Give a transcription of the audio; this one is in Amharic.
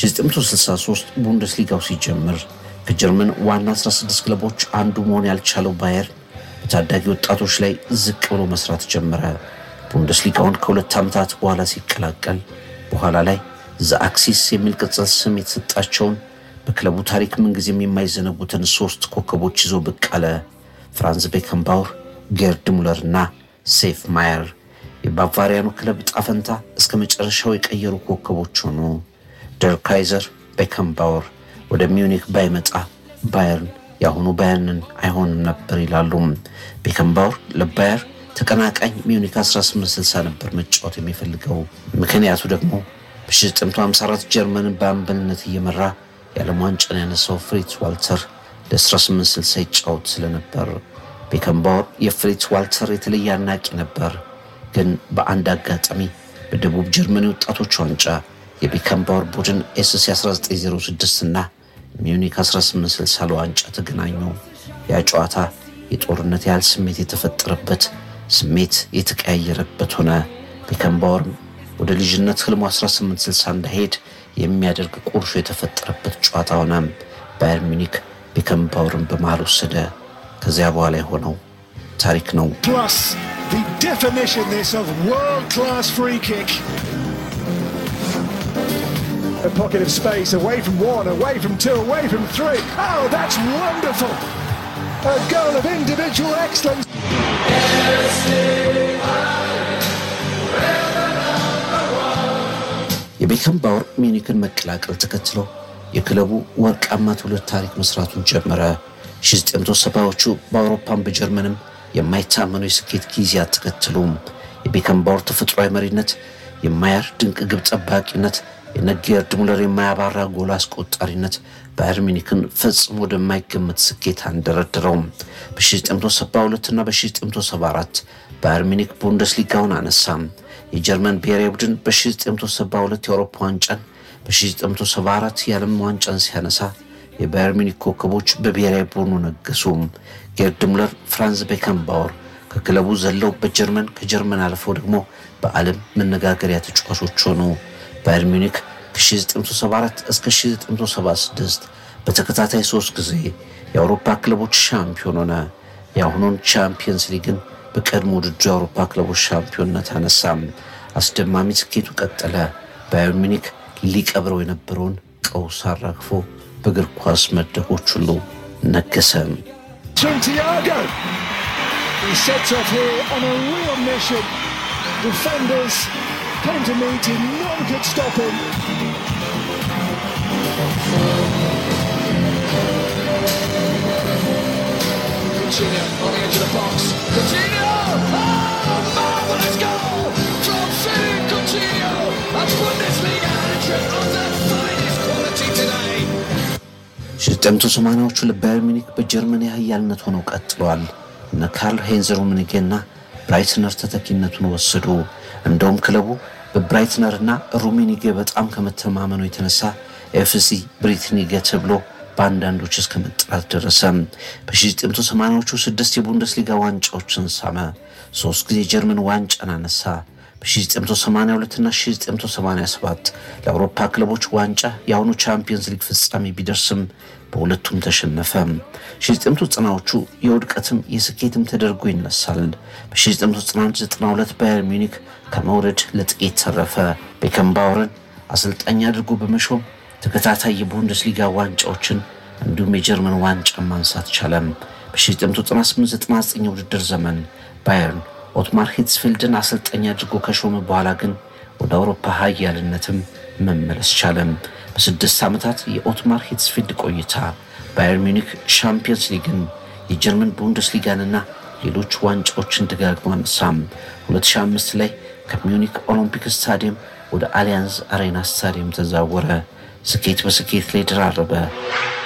1963 ቡንደስሊጋው ሲጀምር ከጀርመን ዋና 16 ክለቦች አንዱ መሆን ያልቻለው ባየር በታዳጊ ወጣቶች ላይ ዝቅ ብሎ መስራት ጀመረ። ቡንደስሊጋውን ከሁለት ዓመታት በኋላ ሲቀላቀል በኋላ ላይ ዘ አክሲስ የሚል ቅጽል ስም የተሰጣቸውን በክለቡ ታሪክ ምንጊዜም የማይዘነጉትን ሶስት ኮከቦች ይዞ ብቅ አለ። ፍራንዝ ቤከንባውር፣ ጌርድ ሙለር እና ሴፍ ማየር የባቫሪያኑ ክለብ ጣፈንታ እስከ መጨረሻው የቀየሩ ኮከቦች ሆኑ። ደር ካይዘር ቤከንባወር ወደ ሚዩኒክ ባይመጣ ባየርን የአሁኑ ባየርንን አይሆንም ነበር ይላሉ። ቤከንባወር ለባየር ተቀናቃኝ ሚዩኒክ 1860 ነበር መጫወት የሚፈልገው። ምክንያቱ ደግሞ በ1954 ጀርመንን በአምበልነት እየመራ የዓለም ዋንጫን ያነሳው ፍሪትስ ዋልተር ለ1860 ይጫወት ስለነበር ቤከንባወር የፍሪትስ ዋልተር የተለየ አድናቂ ነበር። ግን በአንድ አጋጣሚ በደቡብ ጀርመን የወጣቶች ዋንጫ የቤከንባወር ቡድን ኤስሲ 1906 እና ሚዩኒክ 1860 ለዋንጫ ተገናኙ። ያ ጨዋታ የጦርነት ያህል ስሜት የተፈጠረበት ስሜት የተቀያየረበት ሆነ። ቤከንባወርም ወደ ልጅነት ህልሙ 1860 እንዳይሄድ የሚያደርግ ቁርሾ የተፈጠረበት ጨዋታ ሆነ። ባየር ሚኒክ ቤከንባወርን በመሃል ወሰደ። ከዚያ በኋላ የሆነው ታሪክ ነው። Plus, the definition this of world-class free kick. A pocket of space away from one, away from two, away from three. Oh, that's wonderful! A goal of individual excellence. የቤከንባወር ሚዩኒክን መቀላቀል ተከትሎ የክለቡ ወርቃማ ትውልድ ታሪክ መስራቱን ጀመረ። 1970ዎቹ በአውሮፓም በጀርመንም የማይታመኑ የስኬት ጊዜያት ተከትሎም የቤከንባወር ተፈጥሯዊ መሪነት፣ የማየር ድንቅ ግብ ጠባቂነት፣ የነጌርድ ሙለር የማያባራ ጎል አስቆጣሪነት ባየር ሚኒክን ፈጽሞ ወደማይገመት ስኬት አንደረድረውም። በ1972 እና በ1974 ባየር ሚኒክ ቡንደስሊጋውን አነሳም። የጀርመን ብሔራዊ ቡድን በ1972 የአውሮፓ ዋንጫን በ1974 የዓለም ዋንጫን ሲያነሳ የባየር ሚኒክ ኮከቦች በብሔራዊ ቡድኑ ነገሱ። ጌርድ ሙለር፣ ፍራንዝ ቤከንባወር ከክለቡ ዘለው በጀርመን ከጀርመን አልፈው ደግሞ በዓለም መነጋገሪያ ተጫዋቾች ሆኑ። ባየር ሚኒክ ከ1974 እስከ 1976 በተከታታይ ሶስት ጊዜ የአውሮፓ ክለቦች ሻምፒዮን ሆነ። የአሁኑን ቻምፒየንስ ሊግን በቀድሞ ውድድሩ የአውሮፓ ክለቦች ሻምፒዮንነት አነሳም። አስደማሚ ስኬቱ ቀጠለ። ባየር ሚኒክ ሊቀብረው የነበረውን ቀውስ አራግፎ በእግር ኳስ መድረኮች ሁሉ ነገሰ። Santiago. He sets off here on a real mission. Defenders came to meet him, none could stop him. Coutinho on the edge of the box. Coutinho! Oh, marvelous goal from Philippe Coutinho. A Bundesliga hat-trick of the finest quality today. 1980ዎቹ ለባየር ሚኒክ በጀርመን የኃያልነት ሆነው ቀጥለዋል። እነ ካርል ሄንዘር ሩምኒጌና ብራይትነር ተተኪነቱን ወሰዱ። እንደውም ክለቡ በብራይትነርና ሩሚኒጌ በጣም ከመተማመኑ የተነሳ ኤፍሲ ብሪትኒጌ ተብሎ በአንዳንዶች እስከ መጠራት ደረሰ። በ1980ዎቹ ስድስት የቡንደስሊጋ ዋንጫዎችን ሳመ። ሶስት ጊዜ የጀርመን ዋንጫን አነሳ። በ1982 እና 1987 ለአውሮፓ ክለቦች ዋንጫ የአሁኑ ቻምፒየንስ ሊግ ፍጻሜ ቢደርስም በሁለቱም ተሸነፈ። 1990ዎቹ የውድቀትም የስኬትም ተደርጎ ይነሳል። በ1991-92 ባየር ሚኒክ ከመውረድ ለጥቂት ተረፈ። ቤከንባወርን አሰልጣኝ አድርጎ በመሾም ተከታታይ የቡንደስሊጋ ዋንጫዎችን እንዲሁም የጀርመን ዋንጫ ማንሳት ቻለም። በ1998-99 የውድድር ዘመን ባየርን ኦትማር ሂትስፊልድን አሰልጣኝ አድርጎ ከሾመ በኋላ ግን ወደ አውሮፓ ሀያልነትም መመለስ ቻለም። በስድስት ዓመታት የኦትማር ሂትስፊልድ ቆይታ ባየር ሚኒክ ሻምፒየንስ ሊግን፣ የጀርመን ቡንደስሊጋንና ሌሎች ዋንጫዎችን ደጋግሞ አነሳም። 2005 ላይ ከሚዩኒክ ኦሎምፒክ ስታዲየም ወደ አሊያንዝ አሬና ስታዲየም ተዛወረ። ስኬት በስኬት ላይ ደራረበ።